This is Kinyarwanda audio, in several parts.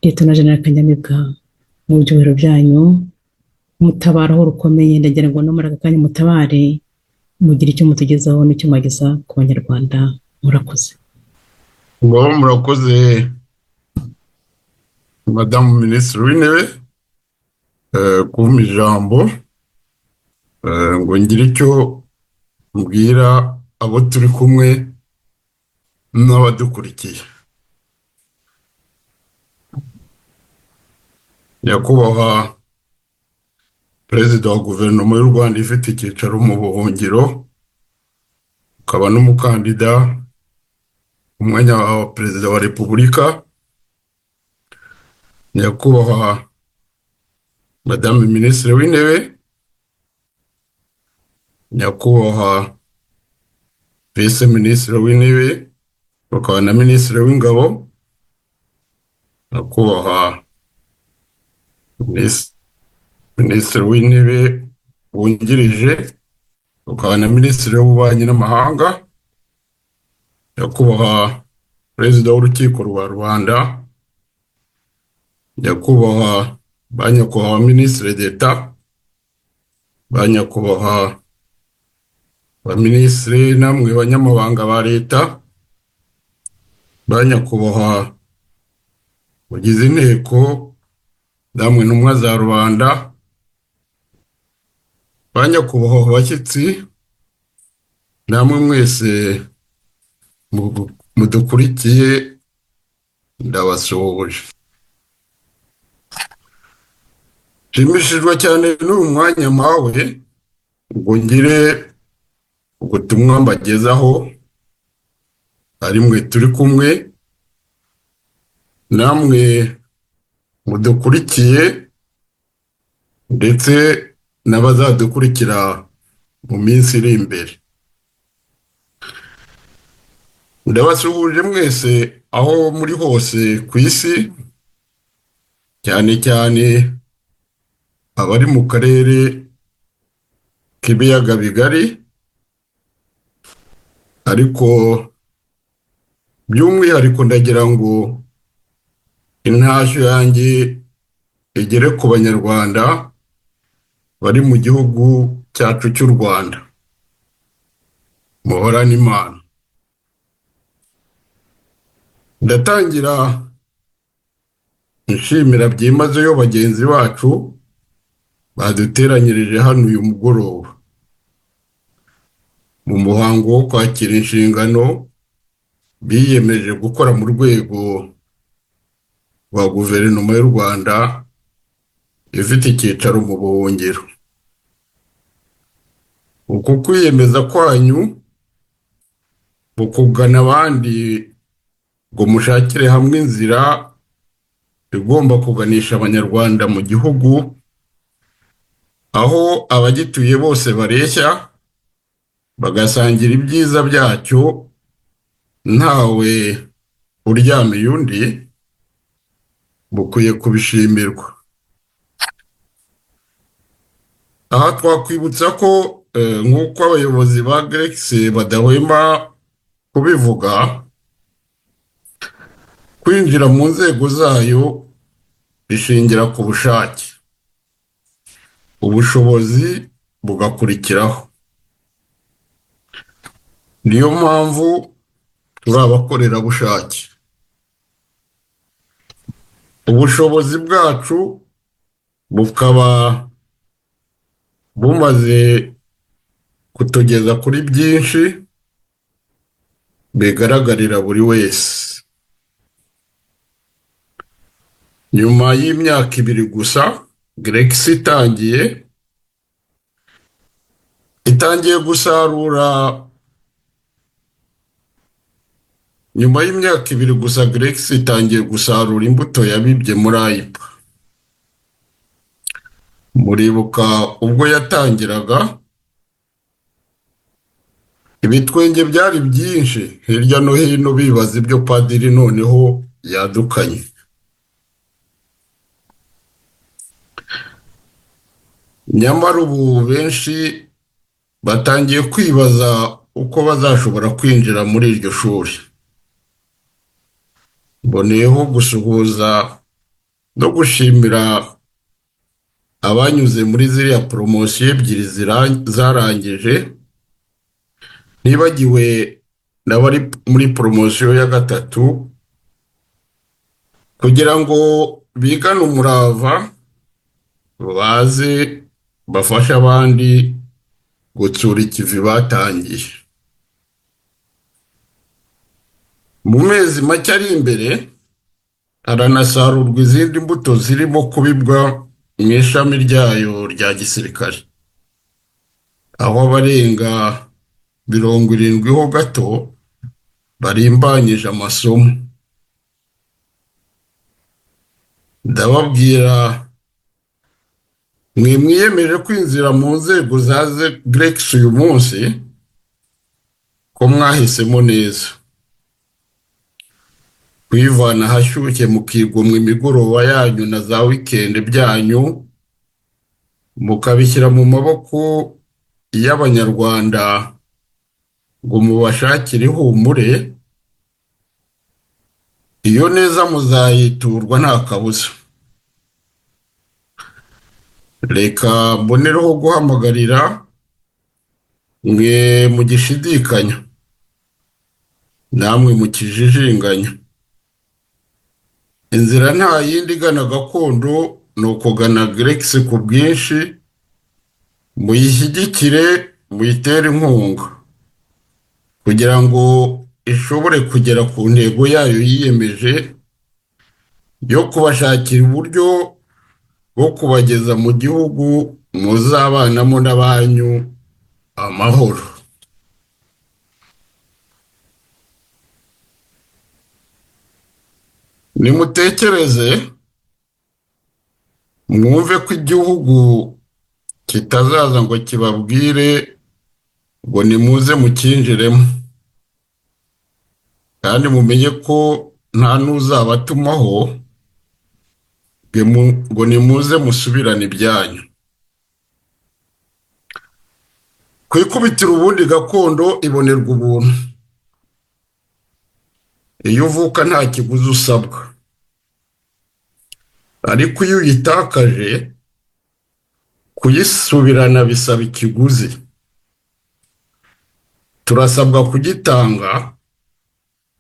Liyetona Jenerali Kanyamibwa mu byubahiro byanyu mutabara aho rukomeye ndagira ngo no muri aka kanya mutabare mugire icyo mutugezaho n'icyo mwageza ku banyarwanda murakoze ngaho murakoze madamu minisitiri w'intebe kumpa ijambo ngo ngire icyo mbwira abo turi kumwe n'abadukurikiye nyakubahwa perezida wa guverinoma y'u rwanda ifite icyicaro mu buhungiro ukaba n'umukandida umwanya wa perezida wa repubulika nyakubahwa madame minisitiri w'intebe nyakubahwa vise minisitiri w'intebe bakaba na minisitiri w'ingabo nyakubahwa minisitiri w'intebe wungirije ukaba na minisitiri w'ububanyi n'amahanga nyakubahwa perezida w'urukiko rwa rwanda nyakubahwa ba nyakubahwa minisitiri d'eta ba nyakubahwa ba minisitiri namwe banyamabanga ba leta ba nyakubahwa bagize inteko namwe ntumwa za rubanda ba nyakubahwa bashyitsi namwe mwese mudukurikiye ndabasuhuje nshimishijwe cyane n'uyu mwanya mpawe ngo ngire ubutumwa mbagezaho ari mwe turi kumwe namwe mudukurikiye ndetse n'abazadukurikira mu minsi iri imbere ndabasuhuje mwese aho muri hose ku isi cyane cyane abari mu karere k'ibiyaga bigari ariko by'umwihariko ndagira ngo intashyo yanjye igere ku banyarwanda bari mu gihugu cyacu cy'u rwanda muhorane imana ndatangira nshimira byimazeyo bagenzi bacu baduteranyirije hano uyu mugoroba mu muhango wo kwakira inshingano biyemeje gukora mu rwego rwa guverinoma y'u rwanda ifite icyicaro mu buhungiro uku kwiyemeza kwanyu mu kugana abandi ngo mushakire hamwe inzira igomba kuganisha abanyarwanda mu gihugu aho abagituye bose bareshya bagasangira ibyiza byacyo ntawe uryamiye undi bukwiye kubishimirwa aha twakwibutsa ko nk'uko abayobozi ba geregisi badahwema kubivuga kwinjira mu nzego zayo bishingira ku bushake ubushobozi bugakurikiraho niyo mpamvu turi abakorerabushake ubushobozi bwacu bukaba bumaze kutugeza kuri byinshi bigaragarira buri wese nyuma y'imyaka ibiri gusa geregisi itangiye itangiye gusarura nyuma y'imyaka ibiri gusa geregisi itangiye gusarura imbuto yabibye muri ayipa muribuka ubwo yatangiraga ibitwenge byari byinshi hirya no hino bibaza ibyo padiri noneho yadukanye nyamara ubu benshi batangiye kwibaza uko bazashobora kwinjira muri iryo shuri mboneyeho gusuhuza no gushimira abanyuze muri ziriya poromosiyo ebyiri zira- zarangije nibagiwe n'abari muri poromosiyo ya gatatu kugira ngo bigane umurava baze bafashe abandi gutsura ikivi batangiye mu mezi make ari imbere haranasarurwa izindi mbuto zirimo kubibwa mu ishami ryayo rya gisirikare aho abarenga mirongo irindwi ho gato barimbanyije amasomo ndababwira mwe mwiyemeje kwinjira mu nzego za Grex uyu munsi ko mwahisemo neza kwivana ahashyushye mukigomwa imigoroba yanyu na za wikendi byanyu mukabishyira mu maboko y'abanyarwanda ngo mubashakire ihumure iyo neza muzayiturwa nta kabuza reka mbonereho guhamagarira mwe mugishidikanya namwe mukijijinganya inzira nta yindi igana gakondo ni ukugana geregisi ku bwinshi muyishyigikire muyitere inkunga kugira ngo ishobore kugera ku ntego yayo yiyemeje yo kubashakira uburyo bwo kubageza mu gihugu muzabanamo n'abanyu amahoro nimutekereze mwumve ko igihugu kitazaza ngo kibabwire ngo nimuze mukinjiremo kandi mumenye ko nta n'uzabatumaho ngo mu- ngo nimuze musubirane ibyanyu kwikubitira ubundi gakondo ibonerwa ubuntu iyo uvuka nta kiguzi usabwa ariko iyo uyitakaje kuyisubirana bisaba ikiguzi turasabwa kugitanga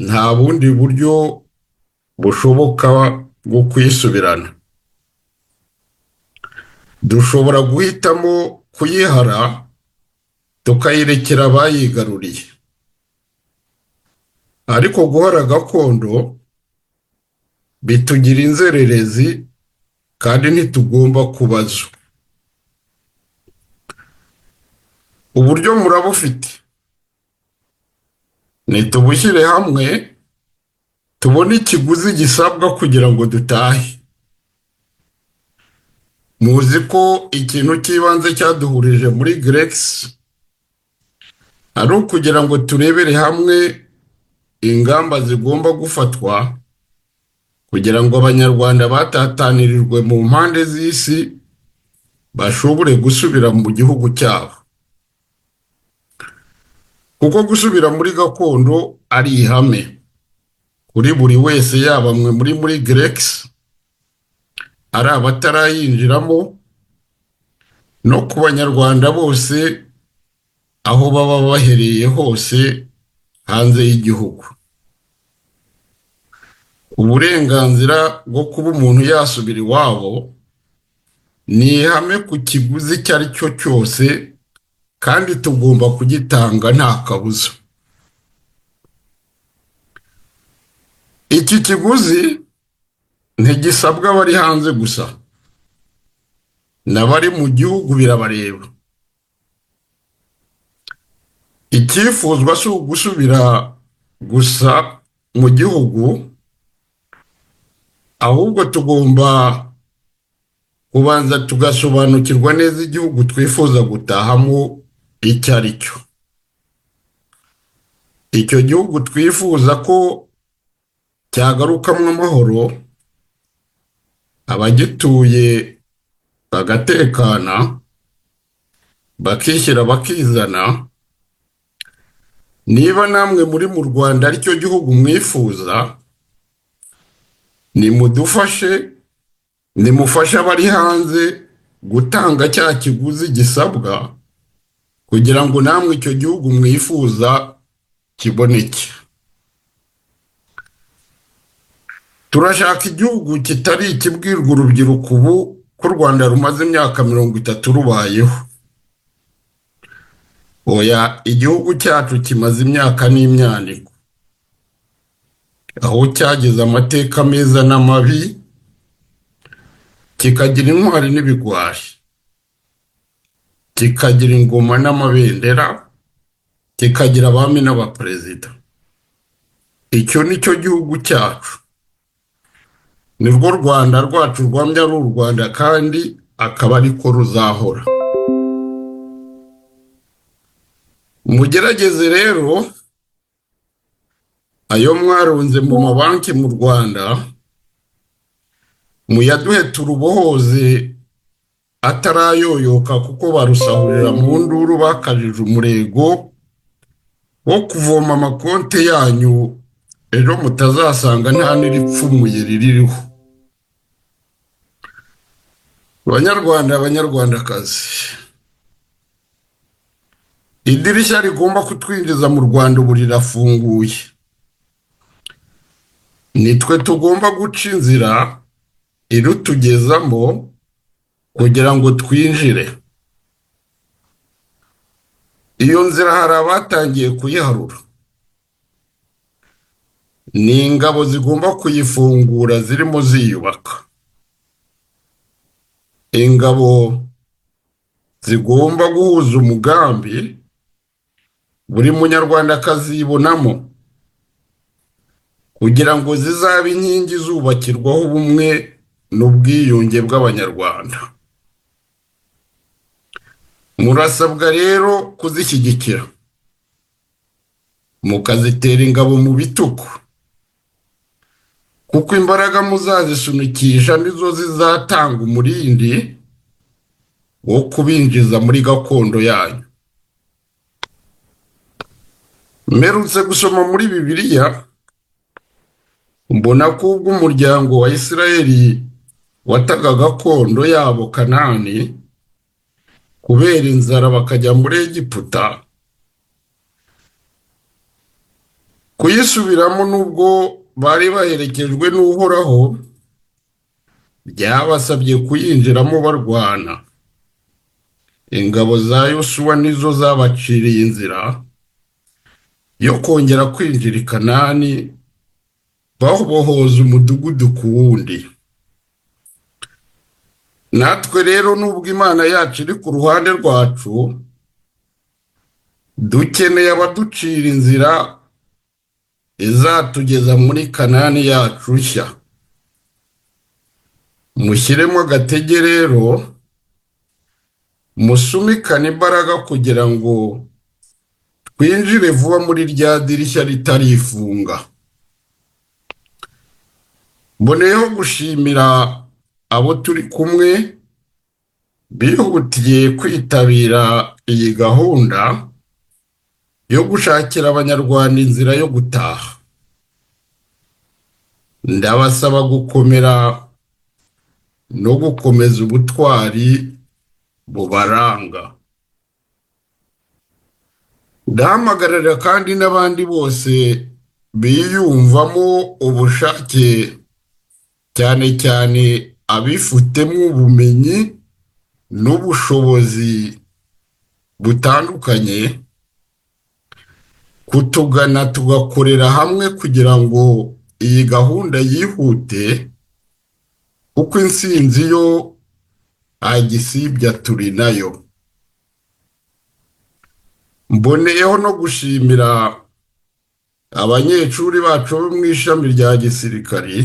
nta bundi buryo bushoboka bwo kuyisubirana dushobora guhitamo kuyihara tukayirekera abayigaruriye ariko guhora gakondo bitugira inzererezi kandi ntitugomba kubazwa uburyo murabufite nitubushyire hamwe tubone ikiguzi gisabwa kugira ngo dutahe muzi ko ikintu cy'ibanze cyaduhurije muri grex ari ukugira ngo turebere hamwe ingamba zigomba gufatwa kugira ngo abanyarwanda batatanirijwe mu mpande z'isi bashobore gusubira mu gihugu cyabo kuko gusubira muri gakondo ari ihame kuri buri wese yaba mwe muri muri grex ari abatarayinjiramo no ku banyarwanda bose aho baba bahereye hose hanze y'igihugu uburenganzira bwo kuba umuntu yasubira iwabo ni ihame ku kiguzi icyo ari cyo cyose kandi tugomba kugitanga nta kabuza iki kiguzi ntigisabwa abari hanze gusa n'abari mu gihugu birabareba icyifuzwa si ugusubira gusa mu gihugu ahubwo tugomba kubanza tugasobanukirwa neza igihugu twifuza gutahamo icyo ari cyo icyo gihugu twifuza ko cyagarukamo amahoro abagituye bagatekana bakishyira bakizana niba namwe muri mu rwanda aricyo gihugu mwifuza nimudufashe nimufashe abari hanze gutanga cya kiguzi gisabwa kugira ngo namwe icyo gihugu mwifuza kiboneke turashaka igihugu kitari ikibwirwa urubyiruko ubu ko u rwanda rumaze imyaka mirongo itatu rubayeho oya igihugu cyacu kimaze imyaka n'imyaniko aho cyagize amateka meza n'amabi kikagira intwari n'ibigwari kikagira ingoma n'amabendera kikagira abami n'abaperezida icyo ni cyo gihugu cyacu nirwo rwanda rwacu rwamya ari u rwanda kandi akaba ariko ruzahora mugerageze rero ayo mwarunze mu mabanki mu rwanda muyaduhe turubohoze atarayoyoka kuko barusahurira mu nduru bakajije umurego wo kuvoma amakonte yanyu ejo mutazasanga nta n'iripfumuye riririho banyarwanda abanyarwandakazi idirishya rigomba kutwinjiza mu rwanda ubu rirafunguye nitwe tugomba guca inzira irutugezamo kugira ngo twinjire iyo nzira hari abatangiye kuyiharura ni ingabo zigomba kuyifungura zirimo ziyubaka ingabo zigomba guhuza umugambi buri munyarwanda akazibonamo kugira ngo zizabe inkingi zubakirwaho ubumwe n'ubwiyunge bw'abanyarwanda murasabwa rero kuzishyigikira mukazitera ingabo mu bitugu kuko imbaraga muzazisunikisha nizo zizatanga umurindi wo kubinjiza muri gakondo yanyu mperutse gusoma muri bibiliya mbona ko ubwo umuryango wa isirayeli wataga gakondo yabo kanani kubera inzara bakajya muri egiputa kuyisubiramo n'ubwo bari baherekejwe n'uhoraho byabasabye kuyinjiramo barwana ingabo za yosuwa nizo zabaciriye inzira yo kongera kwinjira i kanani bahobohoza umudugudu ku wundi natwe rero nubwo imana yacu iri ku ruhande rwacu dukeneye abaducira inzira izatugeza muri kanani yacu nshya mushyiremo agatege rero musumikane imbaraga kugira ngo twinjire vuba muri rya dirishya ritarifunga mboneyeho gushimira abo turi kumwe bihutiye kwitabira iyi gahunda yo gushakira abanyarwanda inzira yo gutaha ndabasaba gukomera no gukomeza ubutwari bubaranga ndahamagarira kandi n'abandi bose biyumvamo ubushake cyane cyane abifitemo ubumenyi n'ubushobozi butandukanye kutugana tugakorera hamwe kugira ngo iyi gahunda yihute kuko insinzi yo ntagisibya turi nayo mboneyeho no gushimira abanyeshuri bacu bo mu ishami rya gisirikari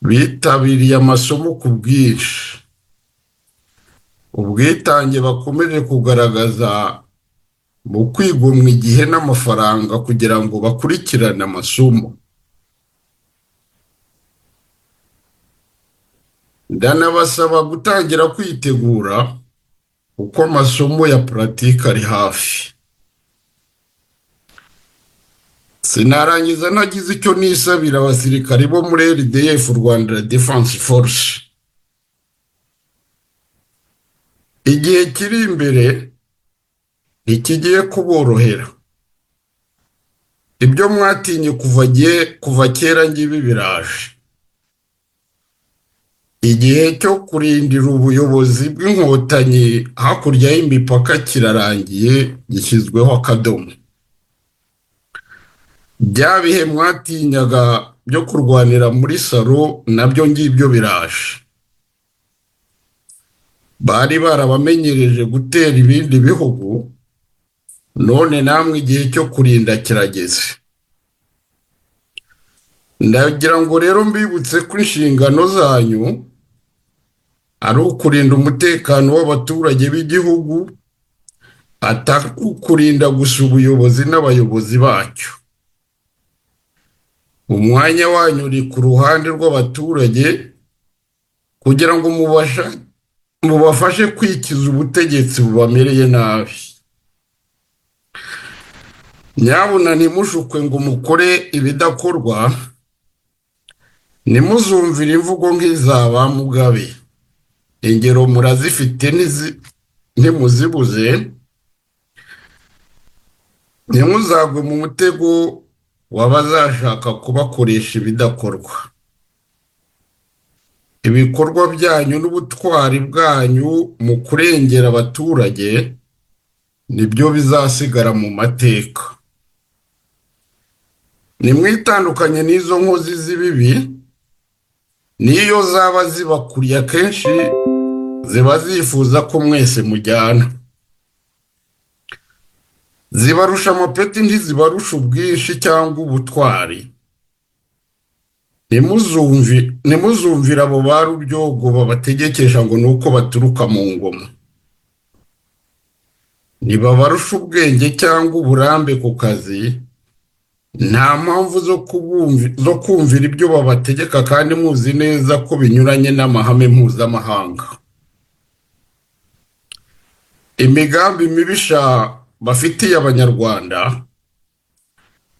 bitabiriye amasomo ku bwinshi ubwitange bakomeje kugaragaza mu kwigomwa igihe n'amafaranga kugira ngo bakurikirane amasomo ndanabasaba gutangira kwitegura uko amasomo ya puratike ari hafi sinarangiza ntagize icyo nisabira abasirikari bo muri rdf rwanda defense force igihe kiri imbere ntikigiye kuborohera ibyo mwatinye kuva gihe kuva kera ngibi biraje igihe cyo kurindira ubuyobozi bw'inkotanyi hakurya y'imipaka kirarangiye gishyizweho akadomo bya bihe mwatinyaga byo kurwanira muri salo nabyo ngibyo biraje bari barabamenyereje gutera ibindi bihugu none namwe igihe cyo kurinda kirageze ndagira ngo rero mbibutse ko inshingano zanyu ari ukurinda umutekano w'abaturage b'igihugu atari ukurinda gusa ubuyobozi n'abayobozi bacyo umwanya wanyu uri ku ruhande rw'abaturage kugira ngo mubasha- mubafashe kwikiza ubutegetsi bubamereye nabi nyabuna ntimushukwe ngo mukore ibidakorwa ntimuzumvire imvugo nk'iza ba mugabe ingero murazifite ntizi- ntimuzibuze ntimuzagwe mu mutego wabazashaka kubakoresha ibidakorwa ibikorwa byanyu n'ubutwari bwanyu mu kurengera abaturage nibyo bizasigara mu mateka nimwitandukanye n'izo nkozi z'ibibi n'iyo zaba zibakuriye akenshi ziba zifuza ko mwese mujyana zibarusha amapeti ntizibarusha ubwinshi cyangwa ubutwari Ntimuzumvi- ntimuzumvire abo ba rubyogo babategekesha ngo ni uko baturuka mu ngoma ntibabarusha ubwenge cyangwa uburambe ku kazi nta mpamvu zo kubumvi- zo kumvira ibyo babategeka kandi muzi neza ko binyuranye n'amahame mpuzamahanga imigambi mibisha bafitiye abanyarwanda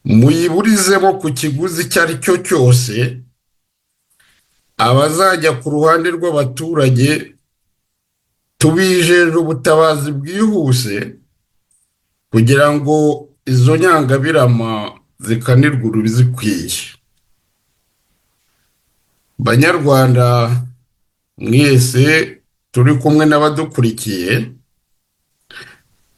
muyiburizemo ku kiguzi icyo ari cyo cyose abazajya ku ruhande rw'abaturage tubijeje ubutabazi bwihuse kugira ngo izo nyangabirama zikanirwe urubizikwiye banyarwanda mwese turi kumwe n'abadukurikiye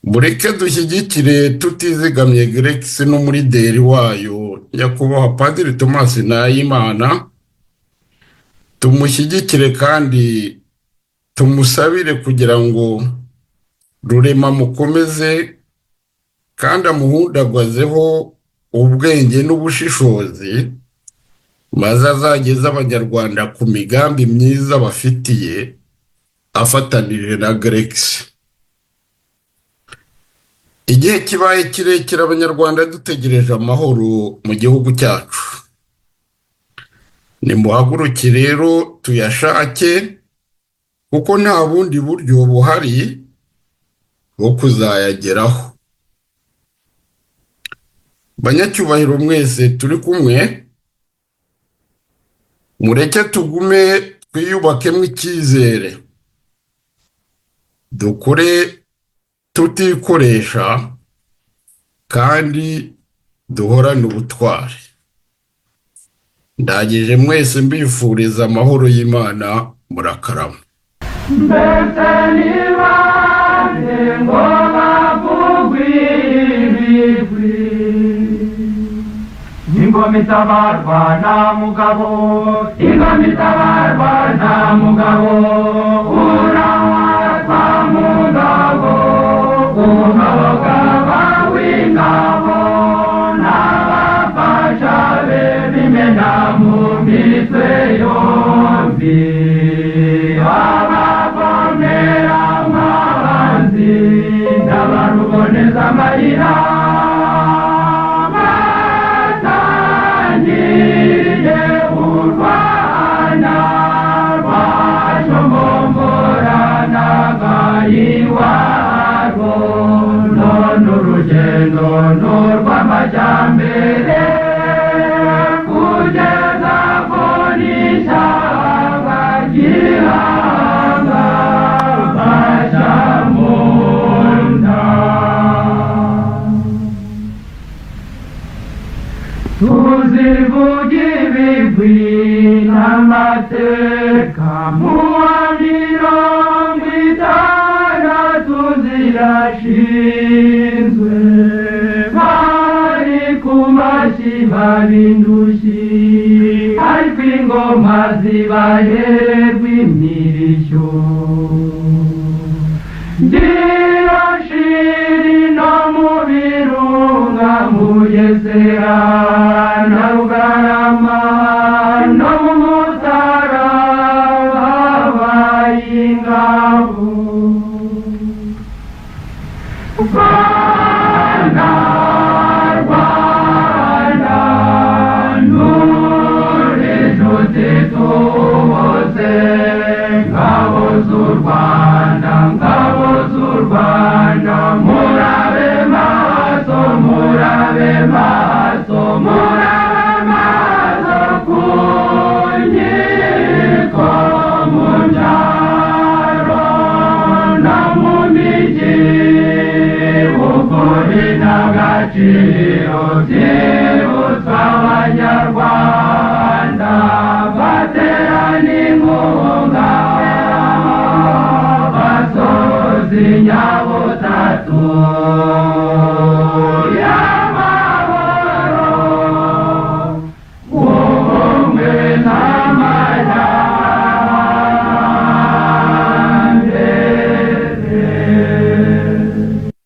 mureke dushyigikire tutizigamye geregisi n'umurigeri wayo nyakubahwa padiri Thomas Nahimana tumushyigikire kandi tumusabire kugira ngo rurema mukomeze kandi amuhundagazeho ubwenge n'ubushishozi maze azageze abanyarwanda ku migambi myiza bafitiye afatanije na geregisi igihe kibaye kirekire abanyarwanda dutegereje amahoro mu gihugu cyacu nimuhaguruke rero tuyashake kuko nta bundi buryo buhari bwo kuzayageraho banyacyubahiro mwese turi kumwe mureke tugume twiyubakemo icyizere dukore tutikoresha kandi duhorane ubutwari ndangije mwese mbifuriza amahoro y'imana murakarama mbese niba ngo bavugwe ibigwi ingoma itabarwa nta mugabo ingoma itabarwa nta mugabo urarwa mugabo umugaba w'ingabo n'abafasha be bimena mu mitwe yombi abavomera amazi n'abaruboneza amayira batangiye urwana bajombomboranaga iwabo none urugendo n'urw'amajyambere turateka mu wa mirongo itandatu zirashinzwe bari ku mashyi b'ab'indushyi ariko ingoma zibahererwa imirishyo Dirashiri no mu birunga mu Gesera na Rugarama no mu Mutara habaye ingabo. Rwanda, Rwanda, nture inshuti tubuze, ngabo z'u Rwanda, ngabo z'u Rwanda, murabe maso, murabe maso, murabe maso ku nkiko, mu byaro no mu migi, ukuri n'agaciro bye.